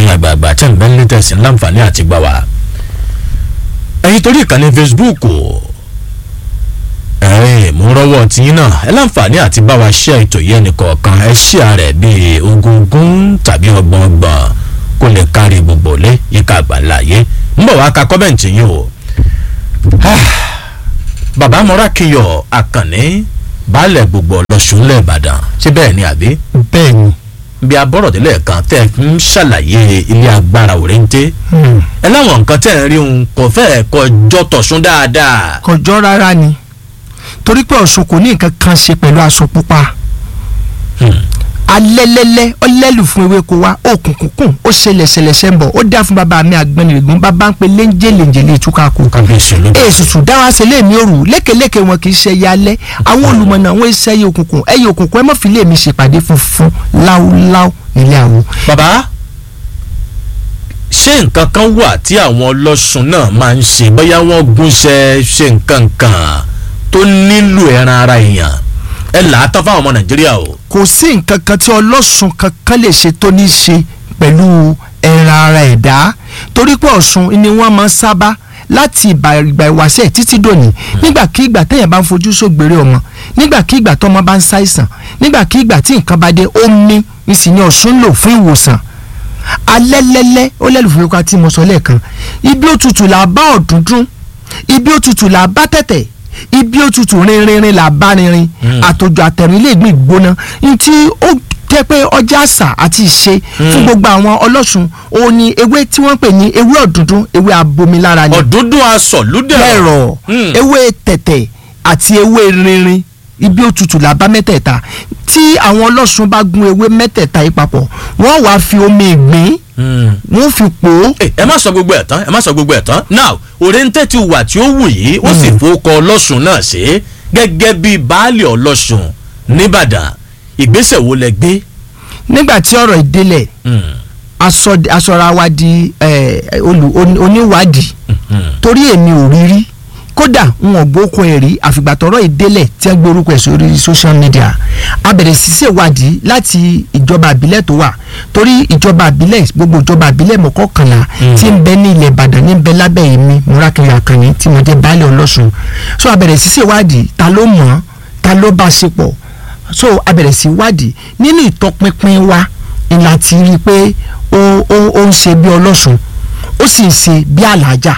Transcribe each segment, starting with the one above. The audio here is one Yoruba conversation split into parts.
ẹ̀yin àgbààgbà tẹ̀ ń bẹ́ ní tẹ̀sí láǹfààní àti gbà wá. ẹ̀yin torí ìkànnì Facebook ẹ̀yin mú rọ́wọ́ tiyín náà ẹ láǹfààní àti bá wa ṣe ètò yẹn nìkọ̀ọ̀kan ẹ ṣí ààrẹ bíi ogúngún tàbí ọgbọ̀ngbọ̀n kó lè kárí gbogbo lé yíká àgbàláyé ń bọ̀ wá ka kọ́mẹ̀ntì yín o. bàbá mọ́rákìyọ̀ àkànní baálẹ̀ gbogbo ọlọ́sùn lẹ́ẹ̀bàdàn ṣé bẹ́ẹ̀ ni àbí bẹ́ẹ̀ ni bí abọ́rọ̀dẹ́lẹ̀ kan tẹ́ ń ṣàlàyé ilé agbára òrèǹté ẹ láwọn nǹkan tẹ́ ń rí un kò fẹ́ẹ̀ kọjọ́ tọ̀sún dáadáa. kò jọ rárá ni torí pé ọ̀ṣun kò ní nǹkan kan ṣe pẹ̀lú aṣọ pupa alẹ́lẹ́lẹ́ ọlẹ́lù fún ewéko wa òkùnkùnkùn ó ṣẹlẹ̀ ṣẹlẹ̀ ṣẹ́ńbọ̀ ó dá fún bàbá mi àgbẹ̀nìrègún bàbá ń pe léńjẹ́ léńjẹ́ lè túká kù kábíyèsí ló dé. èsùsù dáwà sílé mi òrù lékeleke wọn kì í ṣe ẹyẹ alẹ́ àwọn olùmọ̀nà àwọn iṣẹ́ ẹyẹ òkùnkùn ẹyẹ òkùnkùn ẹ mọ̀ fi lé mi ṣèpàdé funfun láúláú nílé àwọn. bàbá ṣé nǹkan kan wà tí àwọn ọlọ́sùn náà máa ń ṣe bóyá wọ́n gúnṣẹ́ ṣe nǹkan kan tó nílò ẹran ara èèyàn ẹ là á tán fáwọn ọmọ nàìjíríà o. kò sí nǹkan kan tí ọlọ́sùn kankan lè ṣe tó ní í ṣe pẹ̀lú ẹran ara ẹ̀dá torí pé ọ̀ṣun ni wọ́n máa ń sábà láti ìgbà ìgbà ìwáṣẹ̀ títí dòní nígbàkigbà téèyàn bá ń fojú sógbèrè ọmọ nígbàkigbà tọmọ bá ń ṣàìsàn nígbàkigbà tí nǹkan bá dé omi ìsìn ni ọ̀ṣun lò fún ìwòsàn alẹ́lẹ́lẹ́ ó lẹ́lùfẹ́ ká tí mo sọ lẹ́ẹ̀kan ibi òtútù là bá ọ̀dúndún ibi òtútù là bá tẹ̀tẹ̀ ibi òtútù rinrinrin là bá rinrin àtòjò àtẹ̀rín lè gbìn gbóná ntí ó jẹ́ pé ọjà àṣà àti ìṣe fún gbogbo àwọn ọlọ́sùn òun ni ewé tí wọ́n pè ní ewé ọ̀dúndún ewé abomilára ni ọ̀dúndún aṣọ lúdẹ̀. lẹ́rọ̀ ewé tẹ̀tẹ̀ àti ewé rinrin ibi òtútù là bá mẹ́tẹ̀ẹ̀ta tí àwọn ọlọ́sùn bá gún ewé mẹ́tẹ̀ẹ̀ta yìí papọ̀ wọ́n wàá fi omi ìgbín wọ́n fi pò ó ẹ ẹ má sọ gbogbo ẹ̀ tán ẹ má sọ gbogbo ẹ̀ tán now òrèǹtẹ̀ ti wà tí ó wù yìí ó sì fowókọ ọlọ́sùn náà ṣe gẹ́gẹ́ bí baálé ọlọ́sùn nìbàdàn ìgbésẹ̀ wo lẹ gbé. nígbà tí ọ̀rọ̀ ìdélẹ̀ aṣọ- aṣọra wa di eh, olù- oní- oníwádìí torí èmi ò rí rí kódà n ò gbókun ẹ̀ rí àfìgbà tọ́rọ̀ ìdélẹ̀ tí wọ́n gbé orúkọ ẹ̀ sórí social media a bẹ̀rẹ̀ sí ṣèwádìí láti ìjọba àbílẹ̀ tó wà torí ìjọba àbílẹ̀ gbogbo ìjọba àbílẹ̀ mọ́kànlá tí ń bẹ ní ilẹ̀ ìbàdàn ní ń bẹ lábẹ́ èmi múrákìrì àkànní tí mo jẹ́ baálé ọlọ́sùn so a bẹ̀rẹ̀ sí ṣèwádìí ta ló mọ̀ ọ́n ta ló bá ṣe pọ̀ so a bẹ̀rẹ̀ sí wádìí nínú ìtọpinpin wa ni láti rí i pé ó ó ó ń ṣe bí ọlọ́sùn ó sì ń ṣe bí àlàájá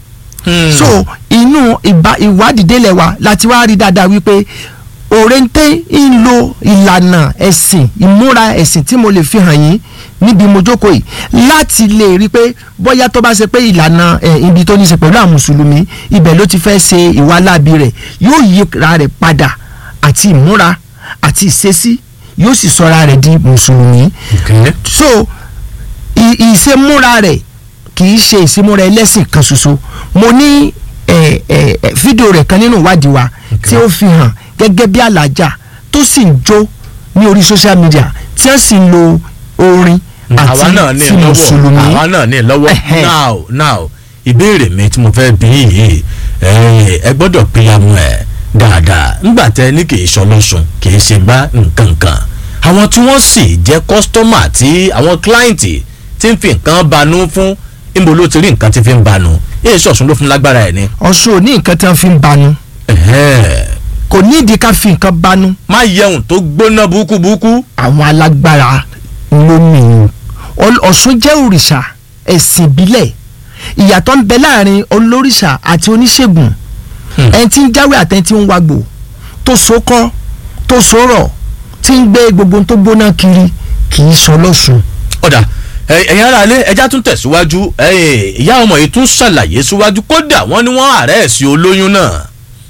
so inú ìbá ìwádìí délẹ̀ wa láti wá rí dáadáa wípé òrèǹté ń lo ìlànà ẹ̀sìn ìmúra ẹ̀sìn tí mo lè fi hàn yín níbi mo jókòó yìí láti lè rí i pé bóyá tó bá ṣe pé ìlànà ẹ̀ ibi tó ní í ṣe pẹ̀lú àwọn mùsùlùmí ibẹ̀ ló ti fẹ́ ṣe ìwà láabi rẹ̀ yóò yíra rẹ̀ padà àti ìmúra àti ìṣesí yóò sì sọra rẹ̀ di mùsùlùmí Okay. so ì- ìṣemúra rẹ̀ kì í ṣe ìṣemúra ẹlẹ́sìn kan ṣoṣo mo ní ẹ, ẹ, ẹ, fídíò rẹ̀ kan nínú ìwádìí wa tí ó fi hàn gẹ́gẹ́ bí alájà tó sì ń jó ní orí social media tí wọ́n sì ń lo orin àwa náà ní àti ti lọ́wọ́ mùsùlùmí àwa náà ní lọ́wọ́ Ẹhẹ́. now now ìbéèrè mi tí mo fẹ́ bí yìí ẹ ẹ gbọ́dọ̀ péyàmú ẹ̀ dáadáa ńgbà tẹ ní kì í ṣọlọ́sùn kì í ṣe bá nǹkan kan àwọn tí wọ́n sì jẹ́ kọ́sítọ́mà tí àwọn kíláìntì tí ń fi nǹkan banú fún níbo ló ti rí nǹkan tí fi ń banú èyí ṣọ̀sùn ló fún lágbára ẹ̀ ni. ọ̀ṣun ò ní nǹkan tí wọ́n fi ń banu Ẹhẹ́. kò ní ìdí ká fi nǹkan banu má yẹun tó gbóná burúkú burúkú. àwọn alágbára ló nìyẹn Ọl- ọ̀ṣun jẹ́ òrìṣà ẹ̀sìn ìbílẹ̀ ìyàtọ̀ ń bẹ láàrin olórìṣà àti oníṣègùn ẹni tí ń jáwé àtẹni tí ń wagbò tó sókọ́ tó sórọ̀ tí ń gbé gbogbo ohun tó gbóná kiri kì í sọ lọ́sùn. ọ̀dà ẹ- ẹ̀yin ará ilé ẹja tún tẹ̀síwájú ẹ, ìyá ọmọ yìí tún ṣàlàyé síwájú kódà wọ́n ní wọ́n àárẹ̀ sí olóyún náà.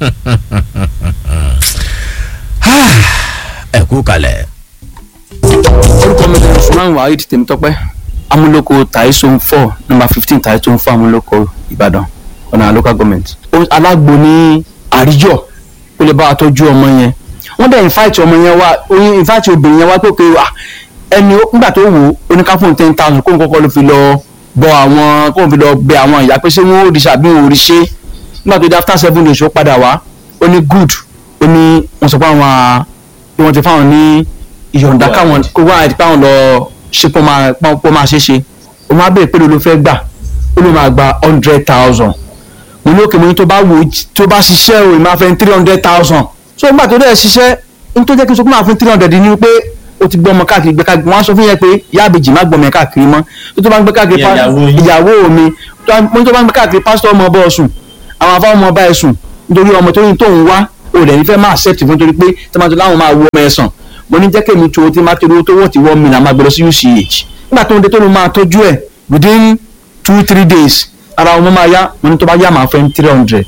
ẹ kú kalẹ̀. orúkọ mi ni usman waheed tèmítọ́pẹ́ amúlòkọ taisun four number fifteen taisun four amúlòkọ ìbàdàn ọ̀nà local government. Ó- alágbo ní àríjọ ó lè bá wa tọ́jú ọmọ yẹn wọ́n dẹ̀ invite ọmọ yẹn wá oyin invite obìnrin yẹn wá pé pé wà ẹni ó- nígbà tó wò ó oníkáfóun ten thousand kóun kọ́kọ́ ló fi lọ bọ àwọn kóun fi lọ bẹ àwọn ìyá pé ṣé wọ́n ò rí ṣàbí wọn ò rí ṣe nígbà tó dé after seven days ó padà wá ó ní good ó ní wọ́n sọ pé àwọn à- pé wọ́n ti fáwọn ní ìyọ̀ǹda káwọn kó wá àti káwọn lọ ṣe pọ́ máa pọ́ máa ṣe ṣe o máa bẹ̀rẹ̀ pé ló fẹ́ gbà ó ló máa gba hundred thousand mo ní òkè mo ní tó bá wò ó tó bá ṣiṣẹ́ o ìmáa fẹ́ three hundred thousand so nígbà tó dẹ̀ ṣiṣẹ́ ní tó jẹ́ kí n sọ pé máa fún three hundred ni pé o ti gbọ́ ọmọ káàkiri gbé káàkiri wọ́n á sọ fún yẹn pé ìyá àbèjì má gbọ́ ọmọ yẹn káàkiri mọ́ tó tó bá ń gbé káàkiri Ìyá ìyàwó yín. ìyàwó mi tó bá- mo ní tó bá ń gbé káàkiri pásítọ̀ ọmọ ọbọ̀ ọ̀sùn àwọn afáwọn ọmọ ọba ẹ̀sùn nítorí ọmọ tó ní tóun wá o lẹ̀ ní fẹ́ máa accept fún torí pé tọ́mátò láwọn máa wọ ọmọ ẹ̀sán mo ní jẹ́ kémi tó tí má torí owó tó wọ́n ti wọ́n mi náà máa gbé lọ sí UCH nígbà tó ń dé tó ló máa tọ́jú ẹ̀ within two three days ara ọmọ máa yá mo ní tó bá yá máa fẹ́ three hundred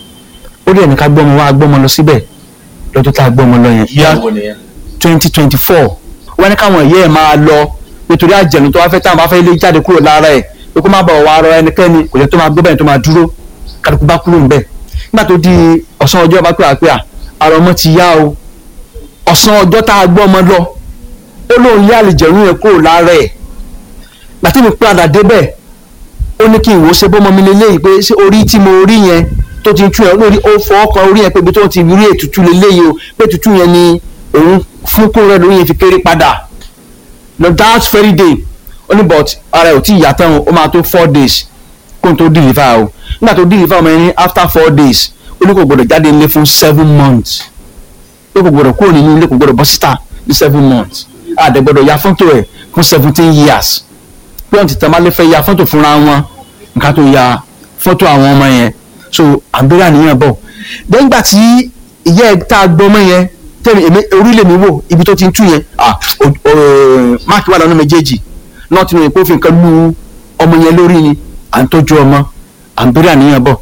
ó dẹ̀ ní ká gbọ́mọ wá gbọ́mọ lọ síbẹ̀ lọ́dún tá a gbọ́mọ lọ yẹn ìyàwó nìyẹn. twenty twenty four wọ́n ní káwọn ìyá ẹ̀ máa lọ nítorí àjẹ̀nù tó wá fẹ́ táwọn bá fẹ́ lé jáde kúrò lára ẹ̀ pé kó má bọ̀ wá ara ẹnikẹ́ni kò jẹ́ tó máa gbé bẹ́ẹ̀ tó máa dúró kálukú bá kúrò níbẹ̀ nígbà tó di ọ̀sán ọjọ́ bá pè á pé à ara ọmọ ti yá o ọ̀sán ọjọ́ tá a gbọ́ ọmọ lọ ó lóun yá àlìjẹ̀nù yẹn kúrò lára ẹ̀ gbàtí mi padà débẹ̀ ó ní kí n wò ó ṣe bọ́mọ mi lélẹ́yìí pé ṣé orí tí mo rí yẹn tó ti ń tú yẹn lórí ó fọwọ́ kan orí yẹn pé ibi tó ti rí ètùtù lélẹ́yìí o pé ètùtù yẹn ni òun fún kó rẹ lórí yẹn fi kéré padà no that very day ó ní but ara ẹ̀ ò tí ì yá tán o ó máa tó four days kó n tó deliver o nígbà tó deliver ọmọ yẹn ní after four days ó ní kò gbọdọ̀ jáde nílé fún seven months ó kò gbọdọ̀ kúrò nínú ilé kò gbọdọ̀ bọ́ síta ní seven months àdẹ gbọdọ̀ ya fọ́tò ẹ̀ fún seventeen years pé ọ̀n ti tẹ̀ máa lè fẹ́ ya fọ́tò fúnra wọn nǹkan tó ya fọ́tò àwọn ọmọ yẹn so àbúrò àníyàn bọ̀ lẹ́yìn ìgbà tí ìyá ẹ̀ tá a gbọ́ ọmọ yẹn tẹ̀mí èmi orílẹ̀ mi wò ibi tó ti ń tú yẹn ah o- o- máàkì wà lọ́nà méjèèjì náà tí mo yẹ kó fi nǹkan lu ọmọ yẹn lórí ni à ń tọ́jú ọmọ àbúrò àníyàn bọ̀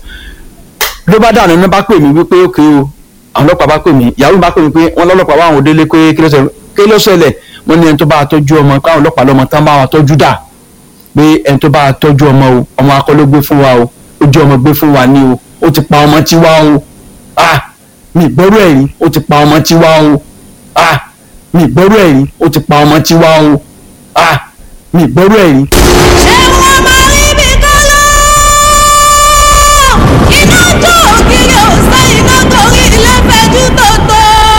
ló bá dànù ní bá pè mí wípé ókè o àwọn ọlọ́pàá bá pè mí ìyàwó mi bá pè mí pé wọ́n lọ́lọ́pàá wà àwọn òdélé pé kí ló ṣẹlẹ̀ kí ló ṣẹlẹ̀ wọ́n ní ẹni tó bá wa tọ́jú ọmọ káwọn ọlọ́pàá lọ́mọ tán bá wa tọ́jú dà pé ẹni tó bá wa tọ́jú ọmọ o ọmọ akọ́ló gbé fún wa o ó jẹ́ ọmọ gbé fún wa ní o ó ti pa ọmọ tiwa o ah mi gbọ́rú ẹ̀ rí ó ti pa ọmọ tiwa o ah mi gbọ́rú ẹ̀ rí ó ti pa ọmọ tiwa o ah mi gbọ́rú ẹ̀ rí ṣé wọ́n máa rí bí kọ́lá? iná tó ògiri ọ̀sán iná torí ilé fẹ́jú tòótọ́.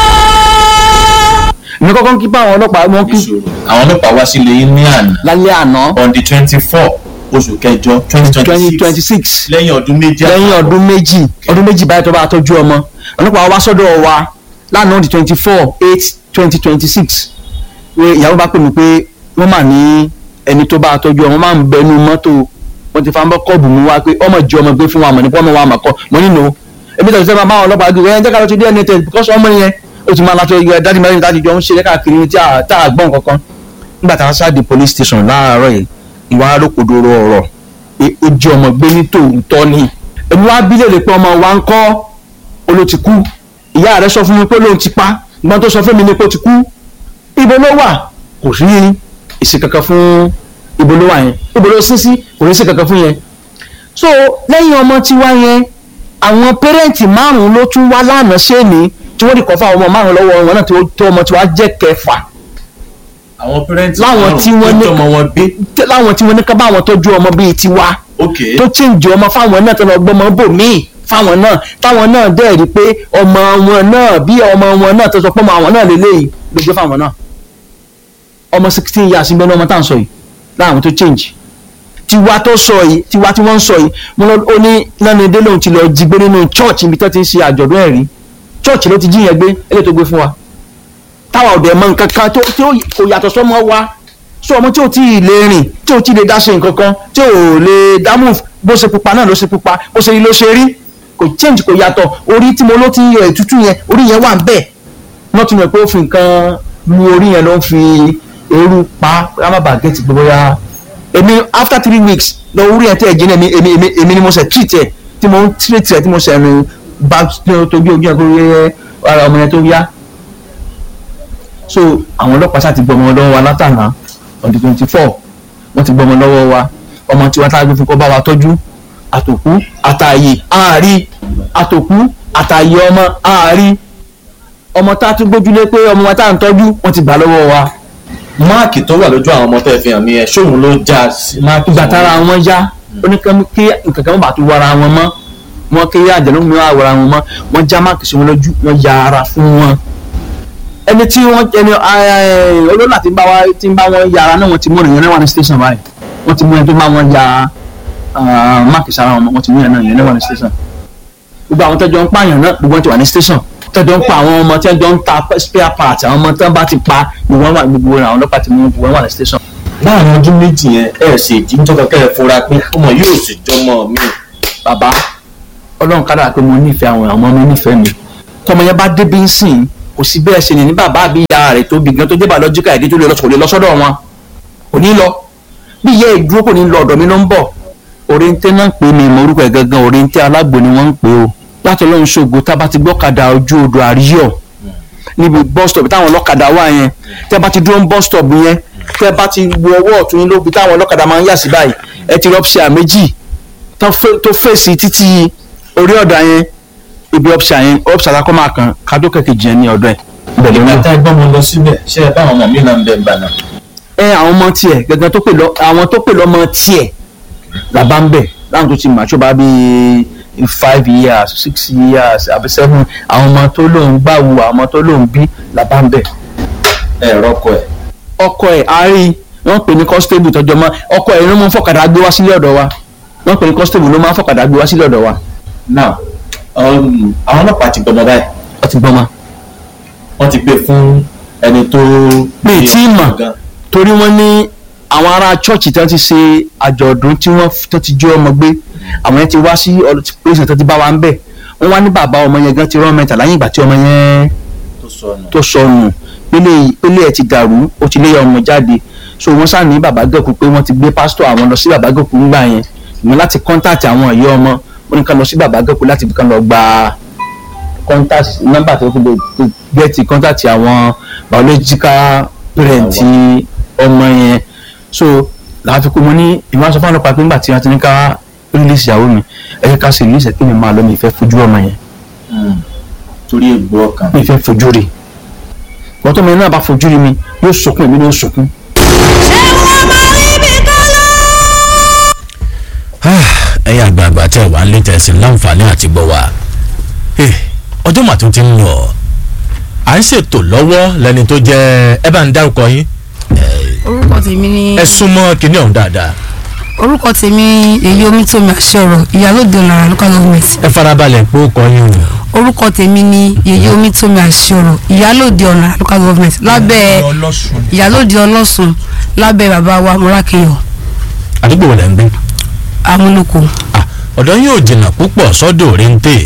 ní kọ́kọ́ ń kí bá àwọn ọlọ́pàá wọn kí ìṣòro àwọn ọlọ́pàá wá sílé yín ní àná lálẹ́ àná on the twenty four oṣù kẹjọ twenty twenty twenty twenty six six lẹ́yìn ọdún méjì lẹ́yìn àtààbọ̀. ọdún méjì ọdún méjì báyìí tó bá tọ́jú ọmọ ọlọ́pàá wá sọ́dọ̀ wa lánàá di twenty four eight twenty twenty six pé ìyàwó bá pè mí pé wọ́n mà ní ẹni tó bá tọ́jú ọmọ máa ń bẹnu mọ́tò wọ́n ti fa ń bọ́ kọ́ọ̀bù mú wa pé ọmọ jẹ́ ọmọ gbé fún wa mọ̀ nípa ọmọ wa mà kọ́ mọ́ nínú ebi tẹ̀sí sẹ́ni máa bá àwọn ọlọ́pàá gbé ẹ̀ jẹ́ ká lọ sí DNA test because ọmọ yẹn ó ti máa látọ̀ yẹ dájú mẹ́rin dájú jọ ń ṣe káàkiri tí a tá a gbọ́n kankan nígbà tá a ṣáà di police station láàárọ̀ yìí ìwà arókòdoro ọ̀rọ̀ pé ó jẹ́ ọmọ gbé ní tòótọ́ ni èmi wá bí léèrè pé ọmọ wa ń kọ́ oló ti kú ìyá rẹ̀ sọ fún mi pé lóun ti pa ìgbọ́n tó sọ fún mi ni pé ó ti kú ibo ló wà kò sí èsì kankan fún ibo ló wà yẹn ibo ló sín sí kò ní sí kankan fún yẹn so lẹ́yìn ọmọ tiwa yẹn àwọn pẹ́rẹ́ǹtì márùn-ún ló tún wá lánàá ṣéèní tí wọ́n di kọ́ fún àwọn ọmọ márùn-ún lọ́wọ́ wọn náà tó tó ọmọ tiwa jẹ́ kẹfà àwọn pẹrẹntì láwọn tí wọ́n ní ọmọ wọn gbé tẹ- láwọn tí wọ́n ní ká bá àwọn tọ́jú ọmọ bíi tiwa ok tó chíǹjì ọmọ fáwọn náà tó lọ gbọmọ bò míì fáwọn náà táwọn náà dẹ̀ rí pé ọmọ wọn náà bí ọmọ wọn náà tó sọ pé ọmọ àwọn náà lélẹ́yìí ló gbé fáwọn náà ọmọ sixteen years ń bẹ ní ọmọ tá à ń sọ yìí láwọn tó chíǹjì tiwa tó sọ yìí tiwa tí wọ́n ń sọ yìí mo lọ ó ní lẹ́nu dé lóun ti lọ jí gbé nínú church ibi tó ti ń ṣe àjọ̀dún ẹ̀rí church ló ti jí yẹn gbé eléyìí tó gbé fún wa táwa ọ̀dẹ̀ mọ nǹkan kan tó tí ó kò yàtọ̀ sọ́mọ wa sọ ọmọ tí ò tí ì lè rìn tí ò tí ì lè dá ṣe nǹkan kan tí ò lè dá move bó ṣe pupa náà ló ṣe pupa bó ṣe rí ló ṣe rí kò change kò yàtọ̀ orí tí mo ló ti ń yọ ètútù yẹn orí yẹn wà ń bẹ̀ wọ́n tún mọ̀ pé ó fi nǹkan lu orí yẹn ló ń fi eérú pa rámàbà gẹ̀ẹ́tì pé bóyá èmi after three weeks lọ orí yẹn tẹ̀ ẹ̀ jẹ́ èmi èmi èmi èmi ni mo ṣe treat ẹ̀ tí mo ń treat ẹ̀ tí mo ṣe ẹnu bá tóbi ojú ẹ̀ kó rí ara ọmọ yẹn tó yá so àwọn ọlọ́pàá ṣáà ti gbọ́ ọmọ lọ́wọ́ wa látàná on the twenty four wọ́n ti gbọ́ ọmọ lọ́wọ́ wa ọmọ tiwa tá a gbé fún kọ́ bá wa tọ́jú àtòkú àtàyè àárí àtòkú àtàyè ọmọ àárí ọmọ tá a tún gbójúlé pé ọmọ wa tá à ń tọ́jú wọ́n ti gbà lọ́wọ́ wa máàkì tó wà lójú àwọn ọmọ tẹ́ ẹ fi hàn mí ẹ ṣóun ló já sí máàkì ìgbà tára wọn yá ó ní kí nǹkan kan bá tún wara wọn mọ́ wọn kí àjẹnú mi wá wara wọn mọ́ wọ́n já máàkì sí wọn lójú wọ́n ya ara fún wọn ẹni tí wọ́n ẹni olólà tí ń bá wa tí ń bá wọn yàrá náà wọ́n ti mú ìrìn náà wà ní station báyìí wọ́n ti mú ẹni tó máa wọn ya ah, máàkì sára wọn wọ́n ti mú ẹni náà yẹn lẹ́wọ̀n ní station gbogbo àwọn tẹ́jọ́ ń pààyàn náà gbogbo wọn ti wà ní station tẹ́jọ́ ń pa àwọn ọmọ tẹ́jọ́ ń ta spare parts àwọn ọmọ tẹ́ bá ti pa gbogbo wọn wà gbogbo àwọn ọlọ́pàá ti mú gbogbo wọn wà ní station. láàrin ọdún méjì yẹn ẹ ṣe ìdíjọ́ kankan ẹ fura pé ọmọ yóò sì jọmọ mi. bàbá ọlọ́run kádà pé mo nífẹ̀ẹ́ àwọn ọmọ mi nífẹ̀ẹ́ mi tọmọ yẹn bá débi ń sìn kò sí bẹ́ẹ̀ ṣe lè ní bàbá àbí ìyá rẹ̀ tó bí gan tó dé biological ẹ̀dí tó lè lọ sọ̀rọ̀ lọ́sọ́dọ̀ wọn kò ní lọ bí ìyá ìdúró kò ní lọ ọ̀dọ̀ mi ló ń bọ̀ oriente náà ń pè mí mọ orúkọ ẹ̀ gangan oriente alágbo ni wọ́n ń pè o láti ọlọ́run ṣògo tá a bá ti gbọ́kadà ojú odò àríyọ̀ níbi bus stop táwọn ọlọ́kadà wà yẹn tẹ́ bá ti dúró ní bus stop yẹn tẹ́ bá ti wo ọwọ́ ọ̀tún yín lóbi táwọn ọlọ́kadà máa ń yà sí báyìí ẹ ti rọ́pṣà méjì tó fẹ́- tó fèsì títí orí ọ̀dà yẹn ibi ọ̀pṣà yẹn ọ̀pṣà tá a kọ́ máa kàn kádó kẹ̀kejì yẹn ní ọ̀dọ̀ ẹ̀. bẹ̀rẹ̀ ìgbà wọn. tá ẹ gbọ́ mo lọ síbẹ̀ ṣé ẹ bá àwọn ọmọ mi náà ń bẹ̀ ń bà náà. ẹ àwọn ọmọ tiẹ̀ gẹ́gẹ́ tó pè lọ àwọn tó pè lọ́mọ tiẹ̀ làbá ń bẹ̀ láwọn tó ti mà tó bá bí five years six years àbí seven àwọn ọmọ tó lóun gbàwù àwọn ọmọ tó lóun bí làbá ń bẹ̀. ẹ rọkọ ẹ. ọkọ ẹ̀ àárín wọ́n pè ní constable tọjọ́ mọ́ ọkọ ẹ̀ ló máa ń fọ̀kadà gbé wá sílé ọ̀dọ̀ wa wọ́n pè ní constable ló máa ń fọ̀kadà gbé wá sílé ọ̀dọ̀ wa. now um, àwọn ọlọ́pàá ti gbọmọ báyìí wọ́n ti gbọ́n ma. wọ́n ti gbé fún ẹni tó. mi ì tí ì mọ̀ gan. torí wọ́n ní àwọn ará chọ́ọ̀chì tí wọ́n ti ṣe àjọ̀dún tí wọ́n tó ti jó ọmọ gbé àwọn yẹn ti wá sí pèsè tó ti bá wa ń bẹ̀ wọ́n wá ní bàbá ọmọ yẹn gan ti rán mẹ́ta láyé ìgbà tí ọmọ yẹn tó sọnù. tó sọnù pélé pélé ẹ̀ ti dàrú ó ti léyà ọmọ jáde so wọ́n sá ní bàbá gẹ̀kú pé wọ́n ti gbé pásítọ̀ àwọn lọ sí bàbá gẹ̀kú ńgbà yẹn ìwọ̀n láti kọ́ńtàtì àwọn ìyá ọmọ wọ́n ní ká lọ sí bàbá gẹ̀kú láti kàn lọ gba kọ́ńtàtì nọ́mbà tó fi lè gẹ́ẹ̀tì kọ́ńtàtì àwọn biological parent ọmọ yẹn so làá fi kó mo ní ìwọ́n aṣọ fún ọlọ́pàá pé ńgbà tí wọ́n ti ní ká release ìyàwó mi ẹ jẹ́ ká sì release ẹ̀ kí mi máa lọ mi ìfẹ́ fojú ọmọ yẹn Mm. torí egbò ọkàn. mi fẹ́ fojú rí wọ́n tó mi náà bá fojú rí mi yóò sunkún èmi ló sunkún. ṣé wọ́n máa rí ibi kan lọ. ẹ̀yin àgbààgbà tẹ́ wà ń lé tẹ̀sí láǹfààní àti gbọ́ wa Eh, ọjọ́ mà tó ti ń lọ à ń ṣètò lọ́wọ́ lẹ́ni tó jẹ́ ẹ bá ń dárúkọ yín orúkọ tèmi ni ẹ súnmọ́ kinní ọ̀hún dáadáa orúkọ tèmi ni èyí omitomi àṣẹrọ ìyálòde ọ̀nàrà local government ẹ farabalẹ̀ pé ó kọ yín o orúkọ tèmi ni èyí omitomi àṣẹrọ ìyálòde ọ̀nàrà local government lábẹ́ ìyálòde ọlọ́sùn lábẹ́ bàbá wa mọ́rákẹ́yọ̀ àdúgbò wo lẹ́ ń gbé amúlòkó Ah, ọ̀dọ̀ yín ò jìnnà púpọ̀ sọ́dọ̀ òrèǹtè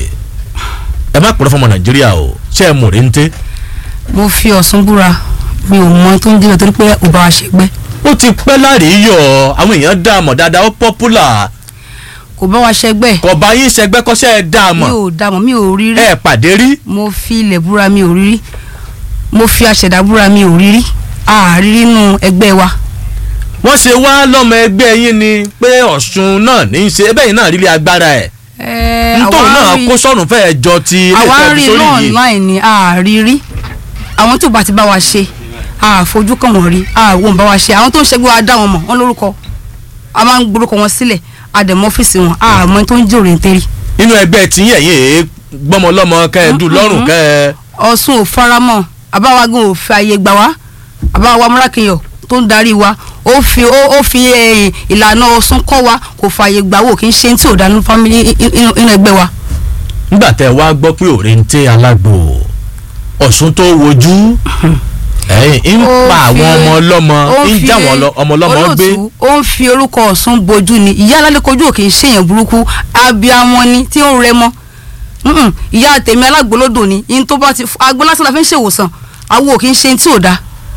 ẹ má purọ́ fọmọ nàìjíríà o ṣé ẹ mọ̀ òrèǹtè mo fi ọ̀sùn búra mi ò mọ tó ń débẹ̀ torí pé ò bá wa ṣègbẹ́ ó ti pẹ́ láàrin yọ àwọn èèyàn dá a mọ̀ dáadáa ó pọ́pùlà kò bá wa ṣẹgbẹ́ kọ̀ọ̀bá yín ṣẹgbẹ́ kọ́ṣẹ́ ẹ dá a mi mọ̀ ò dàmọ̀ mi ò rí rí ẹ pàdé rí mo fi ilẹ̀ búra mi ò rí rí mo fi aṣẹ̀dá búra mi ò rí rí àárí nínú ẹgbẹ́ wa wọ́n ṣe wá lọ́mọ ẹgbẹ́ yín ni pé ọ̀ṣun náà ní í ṣe ẹbẹ́ yìí náà rí lé agbára ẹ̀ Ẹ, nítorí àwa náà rí- kó sọ̀rùn fẹ́ẹ́ jọ ti ilé àwa ìfẹ́ rí sórí náà yìí online ni àárí rí àwọn tó bá ti bá wa ṣe àfojú kan wọ́n rí àwọn bá wa ṣe àwọn tó ń ṣẹgbẹ́ wa dá wọn mọ̀ wọ́n lórúkọ a máa ń gborúkọ wọn sílẹ̀ àdèmọ́ ọ́fíìsì wọn àmọ́ tó ń jẹ́ òrèǹtẹ́rì inú ẹgbẹ́ tí yẹ̀ yìí gbọ́mọlọ́mọ kẹ́ ẹ dùn lọ́rùn kẹ́ ẹ ọ̀sùn ò faramọ́ àbáwágún ò fi àyè gbà wá àbáwá múrákìyọ̀ tó ń darí wa ó fi ó ó fi eh, ìlànà ọ̀sùn kọ́ wa kò fààyè gbà wò kì í ṣe tí ò dánú fámìlì inú inú ẹgbẹ́ wa. nígbà tẹ́ ẹ wá gbọ́ pé òrèǹtè alágbò ọ̀ṣun tó wojú ẹ̀yìn ń Ó pa àwọn fi- ọmọ ọlọ́mọ ó ń fi- já àwọn ọlọ- ọmọ ọlọ́mọ gbé olóòtú, ó ń fi orúkọ ọ̀sùn bojú ni ìyá alálẹ́kọ̀ọ́jú ò kì í ṣèyàn burúkú abiyamọ ni tí ó ń rẹ mọ́ Mm-mm, ìyá tèmi alágbólódò ni in tó bá ti agbó lásán la fi ń ṣèwòsàn àwọn ò kì í ṣe tí ò da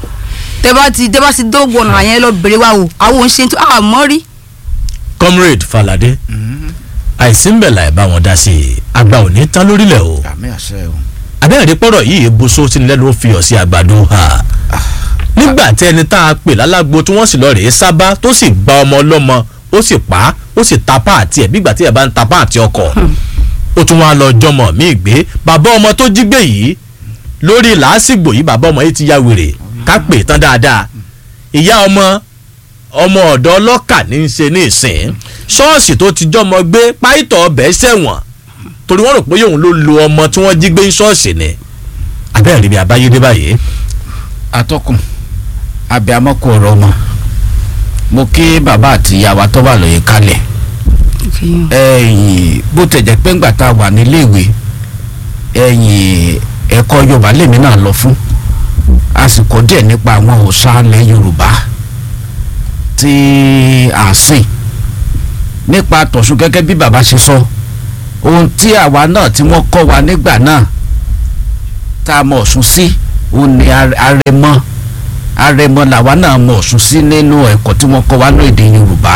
tẹ bá ti tẹ bá ti dógbò ọ̀nà àyẹn lọ bèrè wa o àwọn ò ń ṣe tí àmọ́ rí comrade falade àìsí ń bẹ̀ láì bá wọn dá sí i àgbà ò ní tán lórílẹ̀ o àmì àṣẹ o. abẹ́rẹ́ pọ̀rọ̀ yìí buso tí nílẹ̀ ló fi ọ̀ sí àgbàdo ha nígbà tí ẹni tá a pè lálágbo tí wọ́n sì lọ rèé sábà tó sì gba ọmọ ọlọ́mọ ó sì pa á ó sì ta páàtì ẹ̀ bígbà tí ẹ̀ bá ń ta páàtì ọkọ̀ ó tún wá lọ jọmọ míì gbé bàbá ọmọ tó jí gbé yìí lórí làásìgbò yìí bàbá ọmọ yìí ti ya wèrè ká pè é tán dáadáa ìyá ọmọ ọmọ ọ̀dọ́ ọlọ́kà ní í ṣe ní ìsìn ṣọ́ọ̀ṣì tó ti jọmọ gbé páìtọ̀ ọbẹ̀ sẹ̀wọ̀n torí wọ́n rò pé òun ló lo ọmọ tí wọ́n jí gbé ní ṣọ́ọ̀ṣì ni abẹ́rẹ́ rí bí abáyédé báyìí atọ́kùn abiyamọ kò ọ̀rọ̀ ọmọ mo kí bàbá àti ìyá wa tó wà lóye kalẹ̀ ìfihàn. ẹ̀yìn bó tẹ̀ jẹ́ pé ńgbà tá a wà níléèwé ẹ̀yìn ẹ̀kọ́ yorùbá lèmi náà lọ fún àsìkò díẹ̀ nípa àwọn òòṣà ilẹ̀ yorùbá tí à ń sìn nípa tọ̀sùn gẹ́gẹ́ bí bàbá ṣe sọ ohun tí àwa náà tí wọ́n kọ́ wa nígbà náà tá a mọ̀ ọ̀sùn sí òun ni ar- arẹmọ arẹmọ làwa náà mọ̀ ọ̀sùn sí nínú ẹ̀kọ́ tí wọ́n kọ́ wa ní èdè yorùbá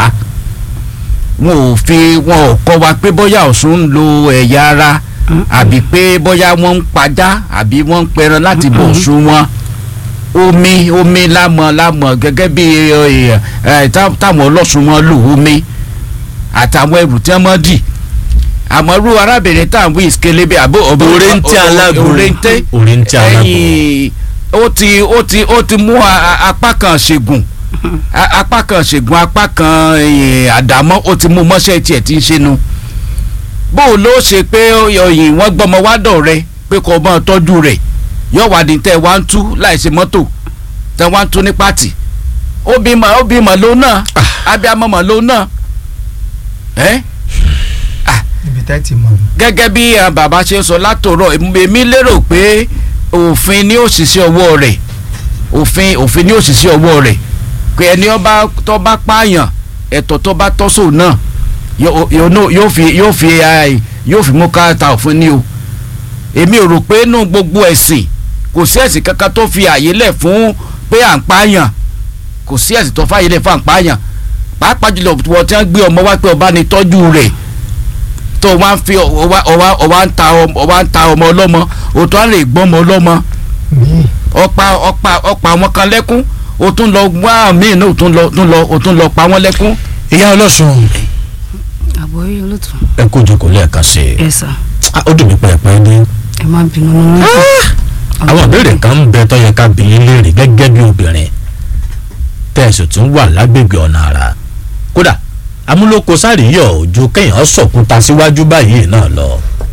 wọn ò fi wọn ò kọ́ wa pé bóyá ọ̀sùn ń lo ẹ̀yà ara àbí pé bóyá wọ́n ń pajá àbí wọ́n ń pẹran láti bọ̀ ọ̀sùn wọn omi omi lámọ̀ lámọ̀ gẹ́gẹ́ bí ẹ, ẹ, tá- táwọn ọlọ́sùn wọn lò omi àtàwọn ẹrù tí wọ́n mọ́ dì àmọ́ irú arábìnrin tá à ń wí ìskelebe àbó ọ̀bọ Òrèǹtẹ̀ alágbo. òrèǹtẹ̀ Òrèǹtẹ̀ alágbo. ẹ̀yìn ó ti ó ti ó ti mú a- a- apá kan ṣègùn a- apá kan ṣègùn apá kan ẹ̀yìn àdámọ́ ó ti mú mọ́ṣẹ́ tiẹ̀ tí ń ṣe nu bó o ló ṣe pé ọyìn wọ́n gbọ́mọ wádọ̀ rẹ pé kò mọ́ tọ́jú rẹ̀ yóò wá ní tẹ́ wá ń tú láìsí mọ́tò tẹ́ wá ń tú ní pàtì ó bímọ ó bímọ ló náà abiyamọ mọ ló náà ẹ́ ibi tá ti mọ̀ ní. gẹ́gẹ́ bí àwọn bàbá ṣe ń sọ látòrọ̀ èmi lérò pé òfin ní òṣìṣẹ́ ọwọ́ rẹ̀ òfin òfin ní òṣìṣẹ́ ọwọ́ rẹ̀ pé ẹni ọba tó bá pààyàn ẹ̀tọ́ tó bá tọ́sọ̀ náà yóò- yóò nó- yóò fi yóò fi ai, yóò fi mú káàtà òfin ní o èmi ò rò pé inú gbogbo ẹ̀sìn kò sí ẹ̀sìn kankan tó fi àyè lẹ̀ fún pé à ń pààyàn kò sí ẹ̀sìn tó fàyè lẹ̀ fún à ń pààyàn pàápàá jùlọ wọ́n ti ń gbé ọmọ wá pé ọba ni tọ́jú rẹ̀ tó wá ń fi ọwá ọwá ọwá ń ta ọmọ ọwá ń ta ọmọ ọlọ́mọ òtún á lè gbọ́n ọmọ ọlọ́mọ ọ̀pá ọ̀pá ọ̀pá àwọn kan lẹ́kún o tún lọ wá míì náà o tún lọ tún lọ o tún lọ pa wọ́n lẹ́kún. ìyá ọlọ́sùn àbọ̀ yìí olóòtú. ẹ kó jókòó lẹ́ẹ̀kan sí i ẹ sà Ah, ó dùn mí pẹ́ẹ́pẹ́ ní. ẹ má bínú nínú mọ́tò. àwọn ìbéèrè kan ń bẹ tó yẹ ká bi yín léèrè gẹ́gẹ́ bí obìnrin tẹ̀sí tún wà lágbègbè ọ̀nà àrà kódà amúlòkọ sáríyọ̀ ojú kéèyàn sọ̀kúta síwájú báyìí náà lọ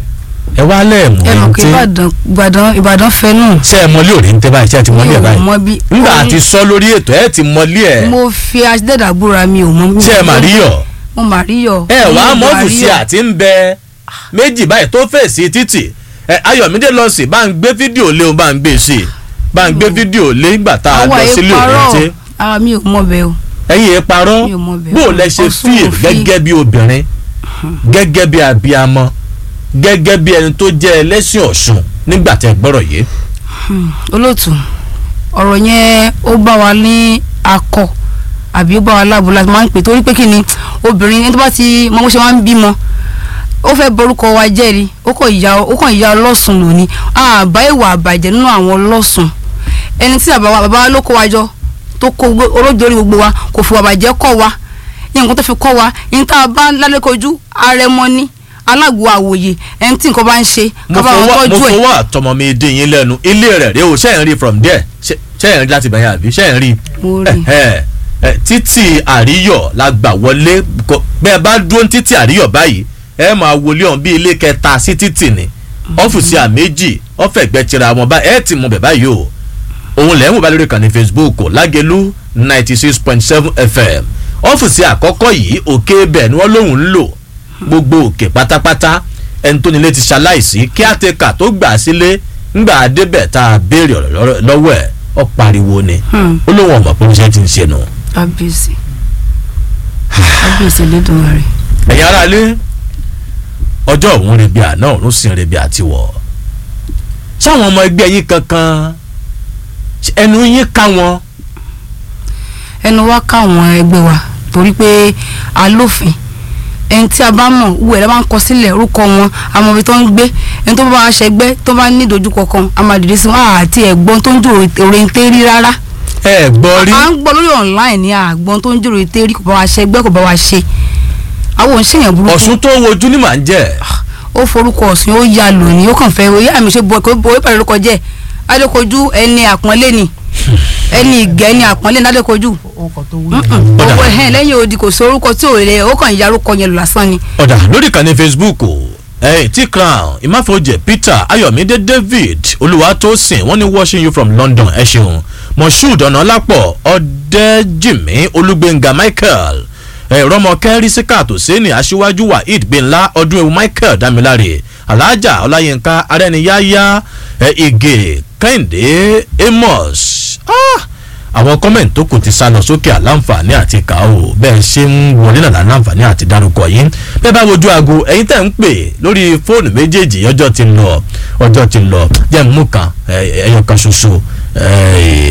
ẹ wá lẹ́ẹ̀mú ẹ mọ̀ ẹni pé tí ìbàdàn ìbàdàn ìbàdàn fẹ́ nù. ṣé ẹ mọlé òrí ń tẹ́ báyìí ṣé ẹ ti mọlé ẹ mi ò báyìí mọ bí. nígbà orin- àti sọ lórí ètò ẹ ti mọlé ẹ mo fi aṣídẹ́dà búra mi ò mọ. ṣé ẹ mà rí yọ mo mà rí yọ. ẹ wàá mo mà mọ́fù rí sí yọ. àti ń bẹ méjì báyìí tó fèsì títì ẹ ayọ̀mídé lọ sí bá ń gbé fídíò lé o bá ń gbé sí i bá ń gbé fídíò lé nígbà tá a àwọn lọ ẹ̀ sílé òní tí parọ́ ara mi ò mọ bẹ́ẹ̀ o. ẹ̀yin ẹ parọ́ Mi ò mọ bẹ́ẹ̀. bó o lẹ ṣe Ọ̀ṣun fíìl òfin. gẹ́gẹ́ bí obìnrin gẹ́gẹ́ bí abiyamọ gẹ́gẹ́ bí ẹni tó jẹ́ ẹlẹ́sìn ọ̀ṣun nígbà tẹ́ gbọ́rọ̀ yìí olóòtú ọ̀rọ̀ yẹn ó bá wa ní akọ àbí ó bá wa láàbò láti máa ń pè torí pé kí ni obìnrin ẹni tó bá ti mọ bó ṣe máa ń bímọ ó fẹ́ borúkọ wa jẹ́rìí ó kàn ìyá ó kàn ìyá ọlọ́sùn lónìí àbá ìwà àbàjẹ́ nínú àwọn ọlọ́sùn ẹni tí bàbá wa bàbá wa ló kó wa jọ tó kó gbó- olójorí gbogbo wa kò fi àbàjẹ́ kọ́ wa ní nǹkan tó fi kọ́ wa ní tá a bá lálẹ́ kojú arẹmọ ní alágbo àwòye ẹni tí nǹkan bá ń ṣe mo ká bá wọn fọwọ́ mo tọ́jú ẹ̀ fọwọ́ àtọmọ mi dín yín lẹ́nu ilé rẹ̀ rèé o ṣé ẹ̀ ń rí from there ṣé ṣé ẹ̀ ń rí láti bẹ̀yìn àbí ṣé ẹ̀ ń rí mo rí ẹ ẹ títì àríyọ̀ la gbà wọlé kọ- bẹ́ẹ̀ bá dúró ní títì àríyọ̀ báyìí ẹ máa wọlé ọ̀hún bí ilé kẹta sí títì ni ọ́fíìsì àméjì ọ̀fẹ̀gbẹ́ tira wọn bá ẹ ti mọ bẹ̀ báyìí o òun lẹ́yìn wò lórí ìkànnì facebook lágẹ̀lú ninety six point seven fm ọ́fíìsì àkọ́kọ́ yìí òkè bẹ̀ ni wọ́n lóun ń lò gbogbo òkè pátápátá ẹni tó nílé ti ṣaláìsí kí àtẹkà tó gbà á sílé ńgbà débẹ̀ tá a béèrè ọ̀rọ̀ lọ́rọ̀- lọ́wọ́ ẹ̀ ọ́ pariwo ni Hmm. ó lóun ọ̀mọ̀ pé oníṣẹ́ ti ń ṣe nù. kábíyèsí kábíyèsí lẹ́dùnmọ́ rẹ̀ ẹ̀yin ará ilé ọjọ́ òun rebi àná òun sì ń rebi àtiwọ̀ sáwọn ọmọ ẹgbẹ́ yín kankan ẹnu yín ká wọn ẹnu wa káwọn ẹgbẹ́ wa torí pé alófin ẹni tí a bá mọ̀ wú ẹ̀ la máa ń kọ sílẹ̀ orúkọ wọn àmọ́ ibi tó ń gbé ẹni tó bá wá ṣẹgbẹ́ tó bá ní ìdojúkọ kan a máa dìde sí wọn àti ẹ̀gbọ́n tó ń jòrò òrèǹté rí rárá ẹ gbọ́ rí à ń gbọ́ lórí online ní àgbọn tó ń jòrò òrèǹté rí kò bá wa ṣẹgbẹ́ kò bá wa ṣe àwọn òṣèyàn burúkú ọ̀sùn tó wojú ní màá ń jẹ́ ó forúkọ ọ̀sìn ó ya lónìí ó kàn fẹ́ oyè àmì ṣe bọ̀ kó bọ̀ ìpàdé lórúkọ jẹ́ adékojú ẹni àpọ́nlé ni ẹni ìgẹ́ ẹni àpọ́nlé ní adékojú Ọ̀dà. owó ẹ̀hẹ́n lẹ́yìn odi kò sí orúkọ tí ò lè ó kàn ya orúkọ yẹn lò lásán ni. ọ̀dà lórí ìkànnì facebook o ẹ̀yìn tí crown ìmáfojì peter ayọ̀mídé david olùwàtòsìn wọ́n ní watching you from london ẹ ṣeun moshood ọ̀nàlápọ̀ ọ̀dẹ́jìmí olúgbẹ̀ngà michael ẹ̀rọmọkẹ́ rísíkà tòsíní aṣíwájú waheed gbẹ̀ńlá ọdún ewu michael damilare alhaja ọláyínká arẹniyáyá ẹ̀ ìgè kẹ́hìndé amos ah, àwọn kọ́mẹ̀ntì tó kù ti sá lọ sókè àláǹfààní àti kà ó bẹ́ẹ̀ ṣe ń wọlé náà láǹfààní àti dárúkọ yìí bẹ́ẹ̀ bá wojú aago ẹ̀yin tẹ̀ ń pè lórí fóònù méjèèjì ọjọ́ ti ń lọ ọjọ́ ti ń lọ jẹ́ mú kan ẹ̀yọ kan ṣoṣo